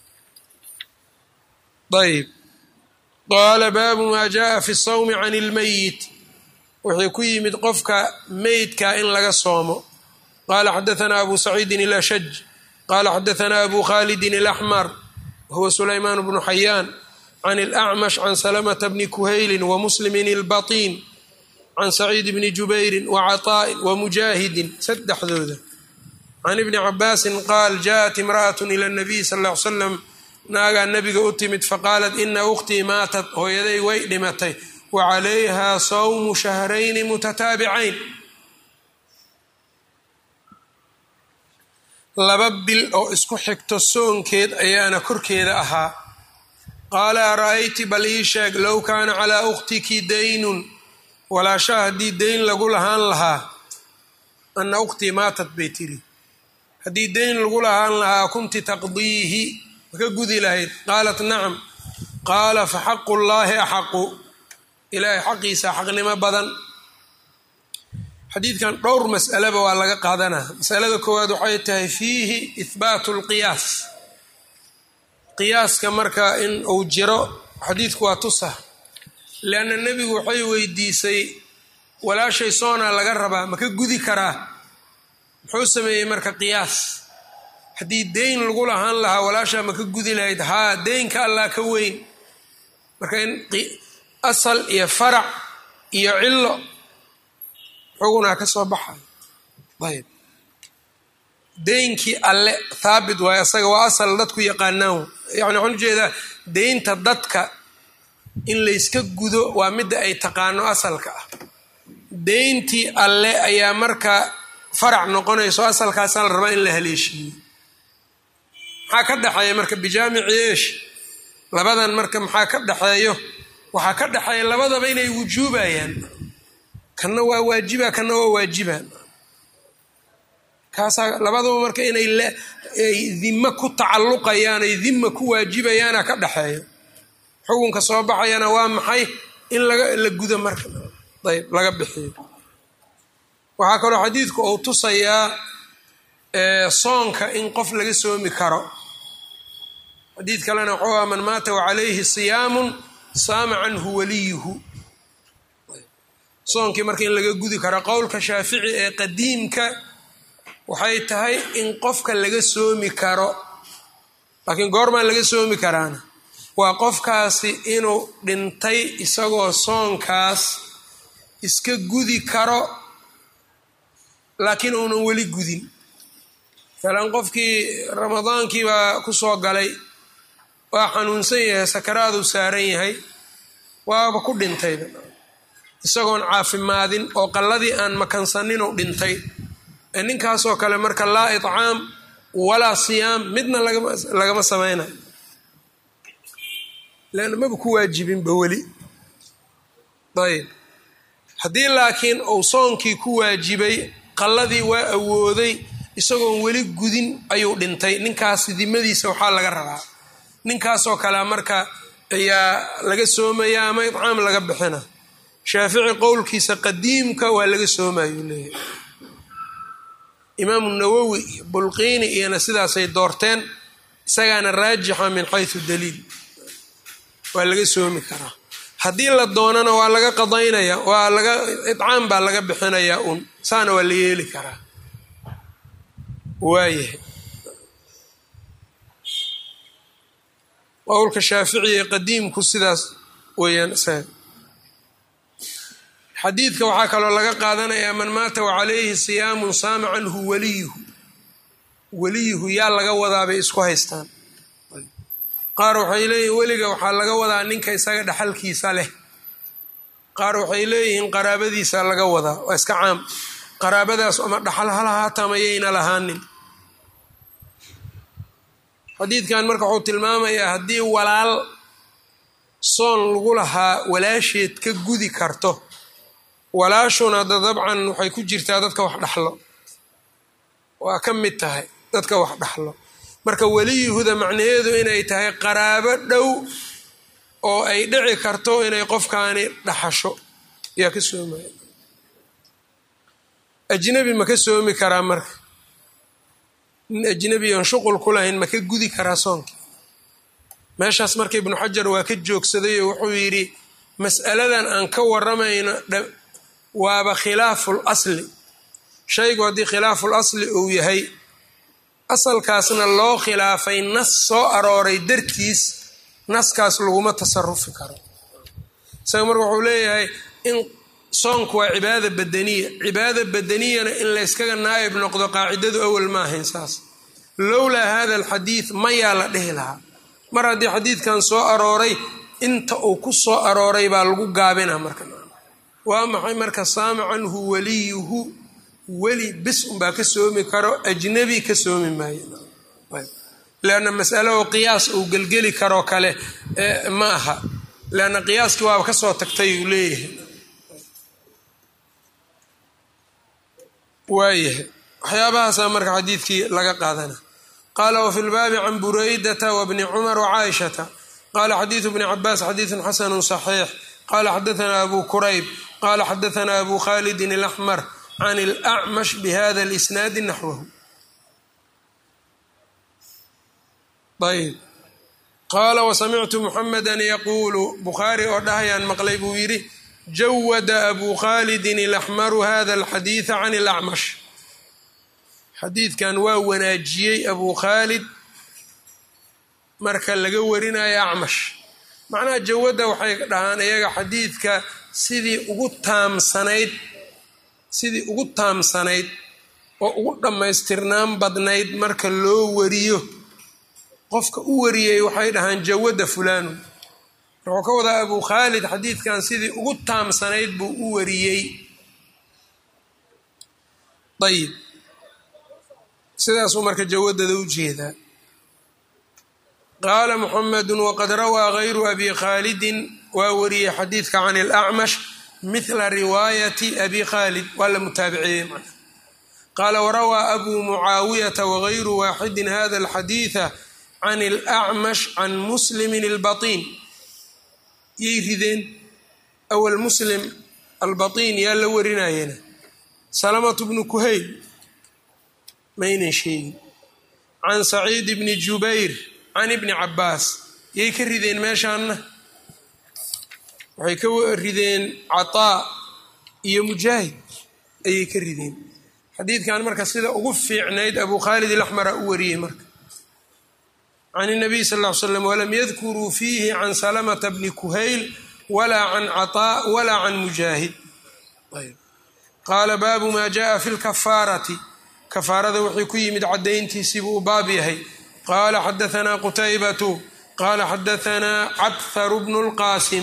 ayb qaala baabu maa jaءa fi الsawmi can اlmeyit wuxuu ku yimid qofka meydka in laga soomo qala xadaثna abu saciidin اlashaj qala xadaثna abu khalidin اlaxmar wahuwa sulaymaan bnu xayaan can اlأcmash can salamta bni kuhayli wamuslimin اlbaطin can saciid bni jubayri wacaطaa'in wamujaahidin saddexdooda can ibni cabaasin qaal jaءat imraأaة ilى الnabiy sal ا ly slam naagaa nebiga u timid faqaalat ina ukhtii maatat hooyaday way dhimatay wa calayha sawmu shahrayni mutataabicayn laba bil oo isku xigto soonkeed ayaana korkeeda ahaa qaala ara-ayti bal ii sheeg low kaana calaa ukhtiki daynun walaashaa haddii dayn lagu lahaan lahaa ana ukhtii maatat bay tiri haddii dayn lagu lahaan lahaa kunti taqdiihi maka gudi lahayd qaalat nacam qaala fa xaqu llaahi axaqu ilaahay xaqiisa xaqnimo badan xadiidkan dhowr mas'alaba waa laga qaadanaa masalada koowaad waxay tahay fiihi ihbaatu lqiyaas qiyaaska marka in uu jiro xadiidku waa tusa leanna nebigu waxay weydiisay walaashay soonaa laga rabaa maka gudi karaa muxuu sameeyey marka qiyaas haddii deyn lagu lahaan lahaa walaashaa maka gudi lahayd haa deynka allah ka weyn marka in asal iyo farac iyo cillo xugunaa ka soo baxayo ayb deynkii alle thaabit waayo asaga waa asal dadku yaqaanaan yani waxaan ujeedaa deynta dadka in layska gudo waa midda ay taqaano asalka ah deyntii alle ayaa marka farac noqonayso asalkaasaa la rabaa in la haleeshiiyo maxaa ka dhexeeya marka bijaamici eesh labadan marka maxaa ka dhexeeyo waxaa ka dhexeeya labadaba inay wujuubayaan kanna waa waajiba kanna waa waajiba kaasaa labadaba marka inay ay dime ku tacalluqayaan ay dima ku waajibayaana ka dhexeeyo xukunka soo baxayana waa maxay in laga la gudo marka ayb laga bixiyo waxaa kaloo xadiidku uu tusayaa soonka in qof laga soomi karo xadiid kalena wuxuu ah man maata wacalayhi siyaamun saama canhu waliyuhu soonkii marka in laga gudi karo qowlka shaafici ee qadiimka waxay tahay in qofka laga soomi karo laakiin goormaan laga soomi karaana waa qofkaasi inuu dhintay isagoo soonkaas iska gudi karo laakiin uunan weli gudin masalan qofkii ramadaankii baa ku soo galay waa xanuunsan yahay sakaraaduu saaran yahay waaba ku dhintayba isagoon caafimaadin oo qalladii aan makansaninuu dhintay ee ninkaasoo kale marka laa itcaam walaa siyaam midna lagama samaynayo leanna maba ku waajibinba weli ayb haddii laakiin uu soonkii ku waajibay qalladii waa awooday isagoon weli gudin ayuu dhintay ninkaas dimadiisa waxaa laga rabaa ninkaasoo kale marka ayaa laga soomaya ama itcaam laga bixina shaafici qowlkiisa qadiimka waa laga soomayuu leeyahay imaamu nawowi iyo bulqiini iyona sidaasay doorteen isagaana raajixa min xaysu daliil waa laga soomi karaa haddii la doonana waa laga qadaynaya waa laga itcaam baa laga bixinayaa un saana waa la yeeli karaa waayahay qowlka shaaficiye qadiimku sidaas weeyaan isaga xadiidka waxaa kaloo laga qaadanayaa man maata wacalayhi siyaamun saama canhu waliyuhu weliyuhu yaa laga wadaa bay isku haystaan qaar waxay leeyihin weliga waxaa laga wadaa ninka isaga dhaxalkiisa leh qaar waxay leeyihiin qaraabadiisa laga wadaa waa iska caam qaraabadaas ama dhaxal halahaata mayayna lahaanin xadiidkan marka wuxuu tilmaamayaa haddii walaal soon lagu lahaa walaasheed ka gudi karto walaashuna da dabcan waxay ku jirtaa dadka wax dhaxlo waa ka mid tahay dadka wax dhaxlo marka weliyuhuda macnaheedu inay tahay qaraabo dhow oo ay dhici karto inay qofkaani dhaxasho yaa ka soomaya ajnabi ma ka soomi karaa marka nin ajnabi oon shuqul ku lahayn ma ka gudi karaa soonka meeshaas marka ibnu xajar waa ka joogsaday oo wuxuu yidhi mas'aladan aan ka waramayno waaba khilaaful asli shaygu haddii khilaaful asli uu yahay asalkaasna loo khilaafay nas soo arooray dartiis naskaas laguma tasarufi karo isaga marka wuxuu leeyahay in soonku waa cibaada badaniya cibaada badaniyana in layskaga naayib noqdo qaacidadu awal ma ahayn saas lowlaa hada alxadiid mayaa la dhihi lahaa mar haddii xadiidkan soo arooray inta uu ku soo arooray baa lagu gaabina marka waa maxay marka saama canhu waliyuhu weli bis unbaa ka soomi karo ajnabi ka soomi maayo leanna masalo oo qiyaas uu gelgeli karoo kale ma aha leanna qiyaaskii waaba ka soo tagtay uu leeyahay waayahay waxyaabahaasaa marka xadiidkii laga qaadana qaala wafi lbaabi can buraydata wabni cumar wacaaishata qala xadiidu bni cabaas xadiidun xasanu صaxiix qala xadaana abu kurayb qala xadaana abu khalidin اlaxmar can اlacmash bihada اlisnaadi naxwahu ayb qaala wasamictu muxameda yaquulu bukhaari oo dhahayaan maqlay buu yidhi jawada abu khalidin ilaxmaru hada alxadiida can ilacmash xadiidkan waa wanaajiyey abu khaalid marka laga warinayo acmash macnaha jawadda waxay dhahaan iyaga xadiidka sidii ugu taamsanayd sidii ugu taamsanayd oo ugu dhammaystirnaan badnayd marka loo wariyo qofka u wariyey waxay dhahaan jawadda fulanu wuxuu ka wadaa abu khaalid xadiidkan sidii ugu taamsanayd buu u wariyey ayib sidaasuu marka jawadada u jeedaa qaala muxamedu waqad rawaa gayru abi khaalidin waa wariyey xadiidka can ilacmash mithla riwaayati abi khaalid waa la mutaabiceeyey macna qaala warawaa abu mucaawiyata wagayru waaxidin hada alxadiida can ilacmash can muslimin albatiin yay rideen awal muslim albatiin yaa la warinayena salamatu bnu kuhayl maynan sheegin can saciid bni jubayr can ibni cabaas yay ka rideen meeshaanna waxay ka rideen cataa iyo mujaahid ayay ka rideen xadiidkan marka sida ugu fiicnayd abu khaalid ilaxmara u wariyey marka can الnabiy sal ll ly slam walam yadkuruu fiihi can salamata bni kuhayl walaa can cataa walaa can mujaahid qaala baabu ma jaءa fi lkafaarati kafaarada wuxuu ku yimid caddayntiisiibuu u baab yahay qaala xadaanaa qutaybatu qaala xadaanaa cabharu bnu lqaasim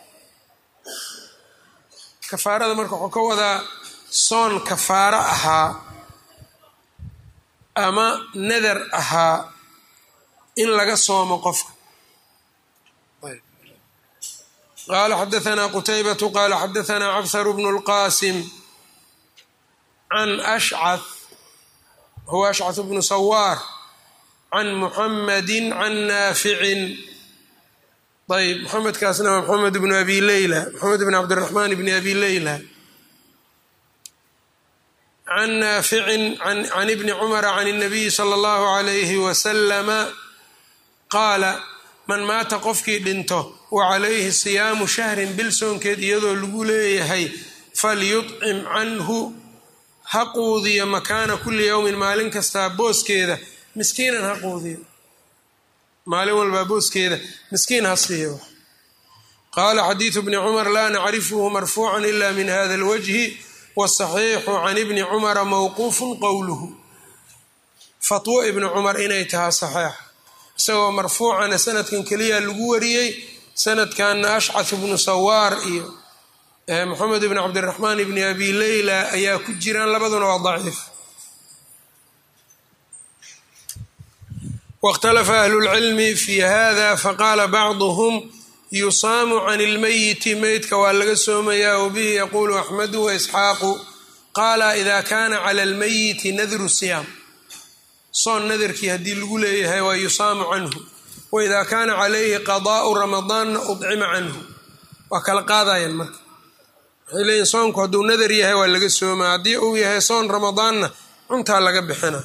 kafaarada marka wuxuu ka wadaa soon kafaaro ahaa ama nadar ahaa in laga soomo qofka qaala xadaanaa qutaybatu qaala xadaanaa cabharu bnu lqaasim can ashcath huwa ashcath bnu sawaar can muxamadi can naaficin ayb moxamedkaasna waa moxamed bnu abi leyla moxamed bn cabdiraxmaan bni abi leyla can naaficin can ibni cumara can اnabiyi sala اllahu alayhi wasalama qaala man maata qofkii dhinto wa calayhi siyaamu shahrin bil soonkeed iyadoo lagu leeyahay falyuطcim canhu ha quudiyo makaana kulli yowmin maalin kastaa booskeeda miskiinan ha quudiyo maalin walbaa booskeeda miskiin ha siiyo qaala xadiidu bni cumar laa nacrifuhu marfuucan ila min hada alwajhi wasaxiixu can ibni cumara mowquufun qowluhu fatwo ibni cumar inay tahay saxeixa isagoo marfuucana sanadkan keliya lagu wariyey sanadkanna ashcath bnu sawaar iyo moxamed bn cabdiraxmaan bni abi leyla ayaa ku jiraan labaduna waa daciif wاkhtalafa ahlu اlcilmi fi hada faqaala bacduhm yusaamu can اlmeyiti meydka waa laga soomayaa wabihi yaquulu axmedu waisxaaqu qaala ida kana clى اlmeyiti nadru siyaam soon nadarkii haddii lagu leeyahay waa yusaamu canhu waida kana calayhi qadaءu ramadaanna udcima canhu waa kala qaadayaan marka waxay leeyihin soonku hadduu nadar yahay waa laga sooma haddii uu yahay soon ramadaanna cuntaa laga bixina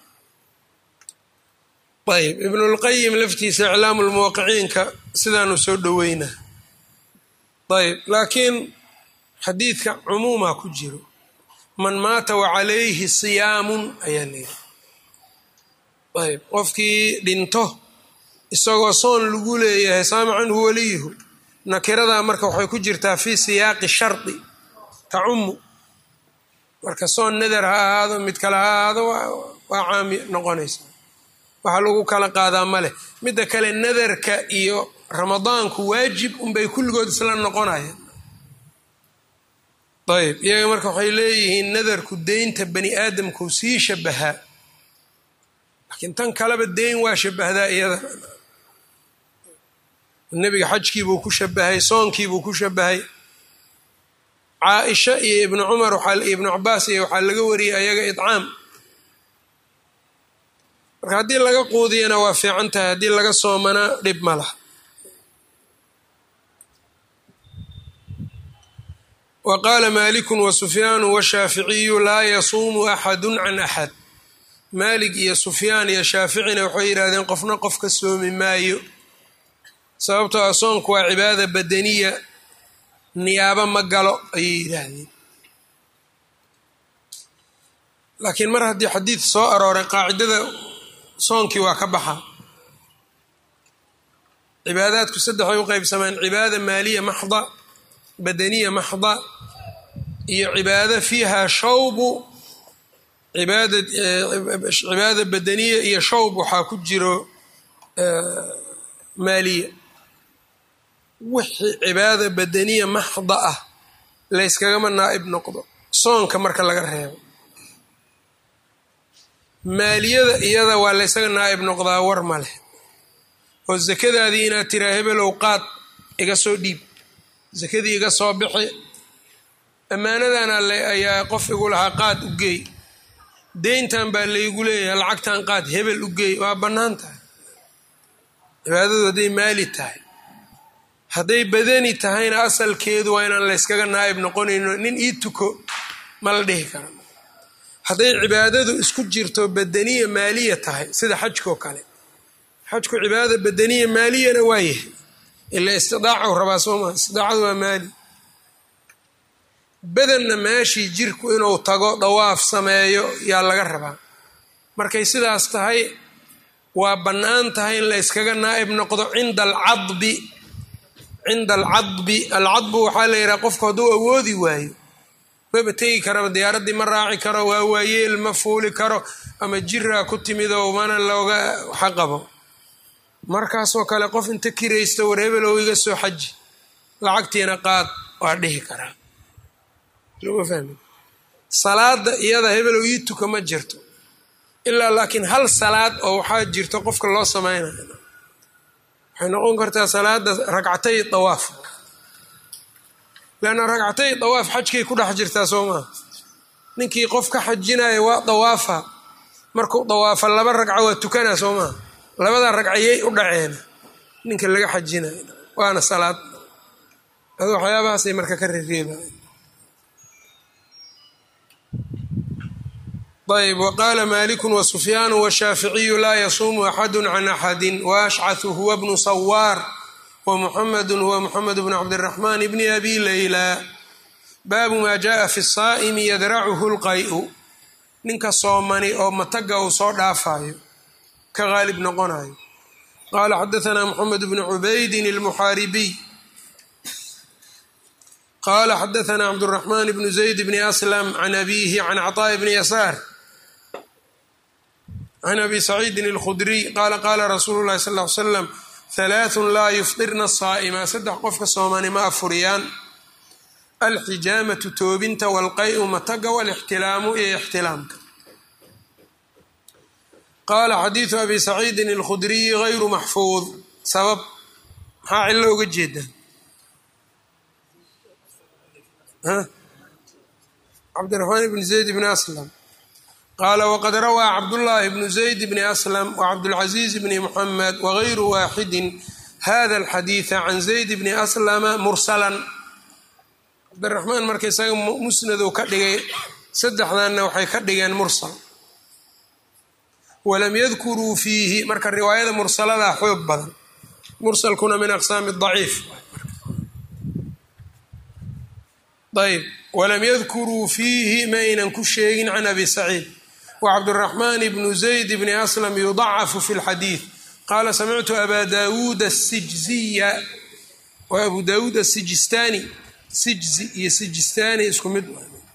ayb ibnulqayim laftiisa iclaamu lmuwaqiciinka sidaanu soo dhoweyna ayb laakiin xadiidka cumuumaa ku jiro man maata wacalayhi siyaamun ayaa leeyihi ayb qofkii dhinto isagoo soon lagu leeyahay saama canhu waliyuhu nakiradaa marka waxay ku jirtaa fii siyaaqi shardi tacumu marka soon nadar ha ahaado mid kale ha ahaado waa caami noqonaysa waxa lagu kala qaadaa ma leh midda kale nadarka iyo ramadaanku waajib unbay kulligood isla noqonayaan ayb iyaga marka waxay leeyihiin nadarku deynta bani aadamkuu sii shabahaa laakiin tan kaleba deyn waa shabahdaa iyada nebiga xajkiibuu ku shabahay soonkiibuu ku shabahay caaisha iyo ibnu cumar ibnu cabaas iyo waxaa laga wariyay ayaga idcaam marka haddii laga quudiyana waa fiican tahay haddii laga soomanaa dhib ma laha wa qaala maaliku wa sufyaanu washaaficiyu laa yasuumu axadu can axad maalig iyo sufyaan iyo shaaficina waxay yidhahdeen qofna qof ka soomi maayo sababtoo ah soonku waa cibaada badaniya niyaabo ma galo ayay yidhaahdeen laakiin mar haddii xadiid soo arooray qaacidada soonkii waa ka baxa cibaadaadku saddexay u qeybsamaan cibaada maaliya maxda badaniya maxda iyo cibaado fiiha shawbu cibaada badaniya iyo shawb waxaa ku jiro maaliya wixii cibaada badaniya maxda ah layskagama naa'ib noqdo soonka marka laga reebo maaliyada iyada waa laysaga naa'ib noqdaa war ma leh oo sakadaadii inaad tiraa hebelow qaad iga soo dhiib sakadii iga soo bixi ammaanadan alle ayaa qof igu lahaa qaad u geey deyntan baa laygu leeyahay lacagtan qaad hebel u geey waa bannaan tahay cibaadadu hadday maali tahay hadday badani tahayna asalkeedu waa inaan layskaga naa'ib noqonayno nin ii tuko ma la dhihi kara hadday cibaadadu isku jirto badaniya maaliya tahay sida xajkoo kale xajku cibaadada badaniya maaliyana waa yahay ilaa istidaacu rabaa soo maa istidaacadu waa maali badanna meeshii jirku inuu tago dawaaf sameeyo yaa laga rabaa markay sidaas tahay waa bannaan tahay in la yskaga naa'ib noqdo cinda alcadbi cinda alcadbi alcadbu waxaa la yidhaha qofku hadduu awoodi waayo maba tegi karaba diyaaraddii ma raaci karo waa waayeel ma fuuli karo ama jiraa ku timidoo mana looga xaqabo markaasoo kale qof inta kiraysta war hebelow iga soo xaji lacagtiina qaad waa dhihi karaa soma fahmi salaada iyada hebelow ii tuka ma jirto ilaa laakiin hal salaad oo waxaa jirto qofka loo samaynayo waxay noqon kartaa salaada ragcatay dawaaf leanna ragcatay dawaaf xajkay ku dhex jirtaa soo maa ninkii qof ka xajinaya waa dawaafa markuu dawaafa laba ragco waa tukanaa soo maa labada ragcayay u dhaceen ninka laga xajinayo waana salaad adu waxyaabahaasay marka ka rereebayan ayb waqaala maliku wasufyaanu washaaficiyu laa yasuumu axadu can axadi waashcahu huwa bnu sawaar wmuxamedu huwa muxamed bnu cabdiraxmaan bni abi leyla baabu maa jaءa fi saa'imi yadracuhu lqay-u ninka soomani oo mataga uu soo dhaafayo ka qaalib noqonayo qaala xadaanaa muxamed bnu cubaydin almuxaaribiy qaala xadaanaa cabduraxmaan bnu zayd bni aslam can abihi can caطaaءi bni yasaar can abi saciidin اlkhudriy qaala qaala rasuulu lahi sal ly slam halaathun laa yufdirna saa'ima saddex qofka soomani ma afuriyaan alxijaamatu toobinta walqay-u mataga walixtilaamu iyo ixtilaamka qaala xadiidu abi saciidin alkhudriyi gayru maxfuud sabab maxaa cillo uga jeedaan cabdiraxmaan bni zayd bni aslam qaala waqad rawaa cabdullaahi bnu zayd bni aslam wacabdulcaziiz bni muxamed wagayru waaxidin hada alxadiida can zayd bni aslama mursalan cabdiraxmaan marka isaga musnadu ka dhigay saddexdanna waxay ka dhigeen mursal walam yadkuruu fiihi marka riwaayada mursaladaa xoog badan mursalkuna min aqsaami daciif ayb walam yadkuruu fiihi ma aynan ku sheegin can abi saciid wcabduraxmaan bnu zayd bni aslam yudacafu fi lxadiid qaala samictu aba daawuud asijziya wa abu daawuud asijistaani sijzi iyo sijistaani isku mid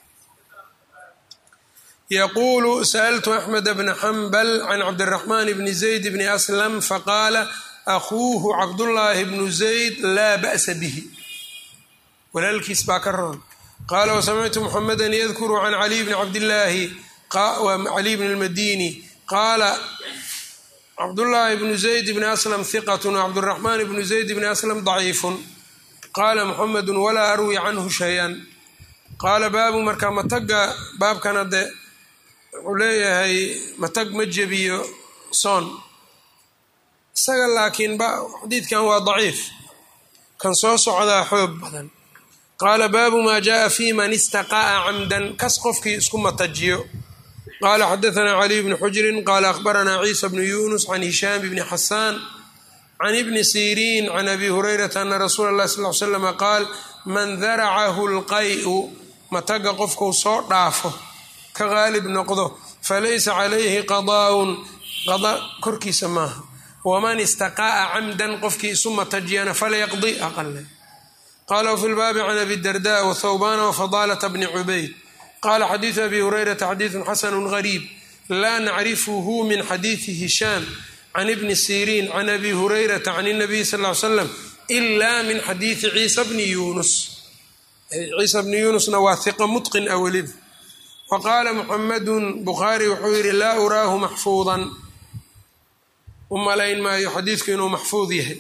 yaquulu sa'altu axmed bna xambal can cabdiraxmaan bni zayd bni aslam faqaala akuuhu cabdullaahi bnu zayd laa ba'sa bihi walaalkiis baa ka roon qaala wasamictu muxameda yadkuru can caliy bni cabdillaahi cali bn اlmadini qaala cabdullaahi bnu zayd bni aslam hiqat wcabduraxmaan bnu zayd bni aslam daciifun qaala muxamedu walaa arwi canhu shay-an qaala baabu marka mataga baabkana de wuxuu leeyahay matag ma jebiyo soon isaga laakiin xadiidkan waa daciif kan soo socdaa xoog badan qaala baabu maa jaءa fi man istaqa'a camdan kas qofkii isku matajiyo qala xadaثna caliy bni xujrin qala akhbarana ciisa bnu yunus can hishaam bni xasaan can ibni siriin can abi hurayrata ana rasuula اlah sal l slm qaal man daracahu اlqay'u mataga qofkuu soo dhaafo ka qaalib noqdo falaysa calayhi qadaaun qada korkiisa maaha waman istaqa'a camdan qofkii isu matajiyana falyaqdi aqale qala wfi lbaabi can abi darda wthawbana wfadaalata bni cubayd qala xadiidu abi hurayrata xadiidu xasanu gariib laa nacrifuhu min xadiidi hishaam can ibni siriin can abi hurayrata can اnabiy sal ly slam ila min xadiidi ciisa bni yunus ciisa bni yunusna waa hiqa mutqin a weliba wa qaala muxamadu bukhaari wuxuu yihi laa uraahu maxfuudan u malayn maayo xadiidku inuu maxfuud yahay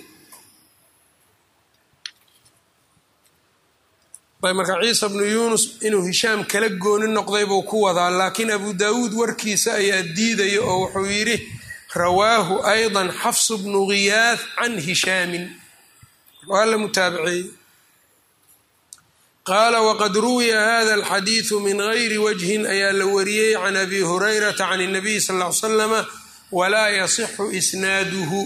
marka ciisa bnu yunus inuu hishaam kala gooni noqday buu ku wadaa laakiin abu daawuud warkiisa ayaa diidaya oo wuxuu yidhi rawaahu ayضa xafsu bnu ghiyaad can hishaamin waa la mutaabiceeyey qaala waqad ruwiya hada alxadiidu min gayri wajhin ayaa la wariyey can abi hurayrata can الnabiy sal ly slama walaa yasixu isnaaduhu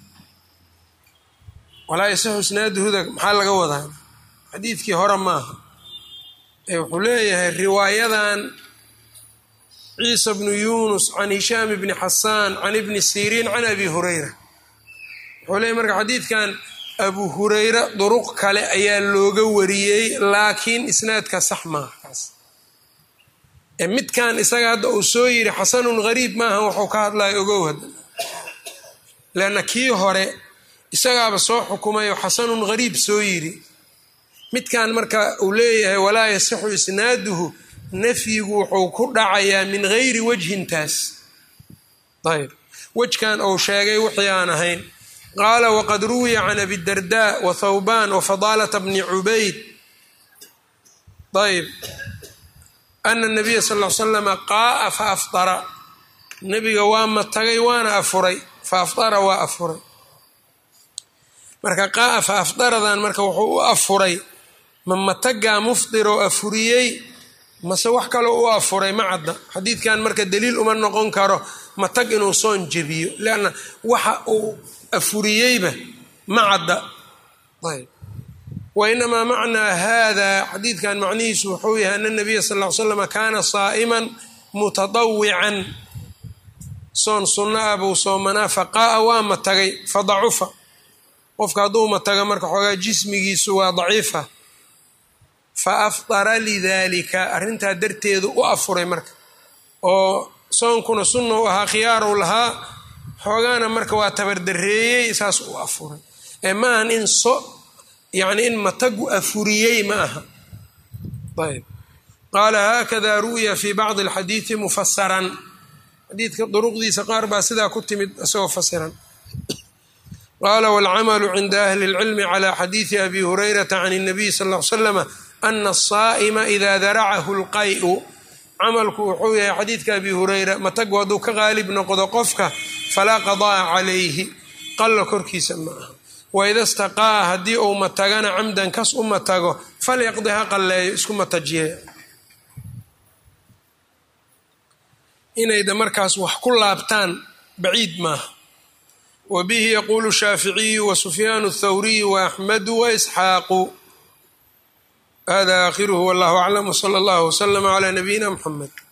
walaa yasixu isnaaduhuda maxaa laga wadaa xadiidkii hore maaha ee wuxuu leeyahay riwaayadan ciisa bnu yunus can hishaam bni xasaan can ibni siriin can abi hurayra wuxuu leeyahy marka xadiidkan abu hurayra duruq kale ayaa looga wariyey laakiin isnaadka sax maaha kaas ee midkan isaga hadda uu soo yidhi xasanun gariib maaha wuxuu ka hadlaya ogow hadda leanna kii hore isagaaba soo xukumayo xasanun gariib soo yidhi midkan marka uu leeyahay walaa yasixu isnaaduhu nafyigu wuxuu ku dhacayaa min gayri wajhintaas ayb wejkan uu sheegay wixii aan ahayn qaala waqad ruwiya can abidarda wa thawban wa fadaalata bni cubayd ayb ana nabiya sal l slama qaaa fa afdara nebiga waa matagay waana afuray fa afdara waa afuray marka qaaa fa afdaradan marka wuxuu u afuray ma matagaa mufdiroo afuriyey mase wax kaloo u afuray ma cadda xadiidkan marka daliil uma noqon karo matag inuu soon jebiyo leanna waxa uu afuriyeyba ma cadda ayb wa inamaa macnaa hada xadiidkan macnihiisu wuxuu yahay ana nabiya sal l slama kaana saa'iman mutadawican soon sunno ah buu soomanaa faqaa'a waa matagay fadacufa qofka hadduu mataga marka xoogaa jismigiisu waa daciifa fa afdara lidaalika arrintaa darteedu u afuray marka oo soonkuna sunna u ahaa khiyaarow lahaa xoogaana marka waa tabardareeyey saas u afuray ee ma ahan in so yacni in matagu afuriyey ma aha ayb qaala haakada ru'ya fi bacdi alxadiidi mufasaran xadiidka duruqdiisa qaar baa sidaa ku timid isagoo fasiran qaala wاlcamalu cinda ahli اlcilmi clى xadiidi abi hurayrata can الnabiy sal ll ly slama ana asaa'ima ida daracahu اlqay'u camalku wuxuu yahay xadiidka abi hurayra matagu hadduu ka qaalib noqdo qofka falaa qada'a calayhi qalla korkiisa ma aha waida staqaa haddii uu matagana camdan kas u matago falyaqdi ha qalleeyo isku matajiye inayda markaas wax ku laabtaan baciid maaha wa bihi yaquulu shaaficiyu wa sufyaanu athawriyu wa axmedu wa isxaaqu hada aakhiruhu wallahu aclam wsala allahu wslama calaa nabiyina mxamed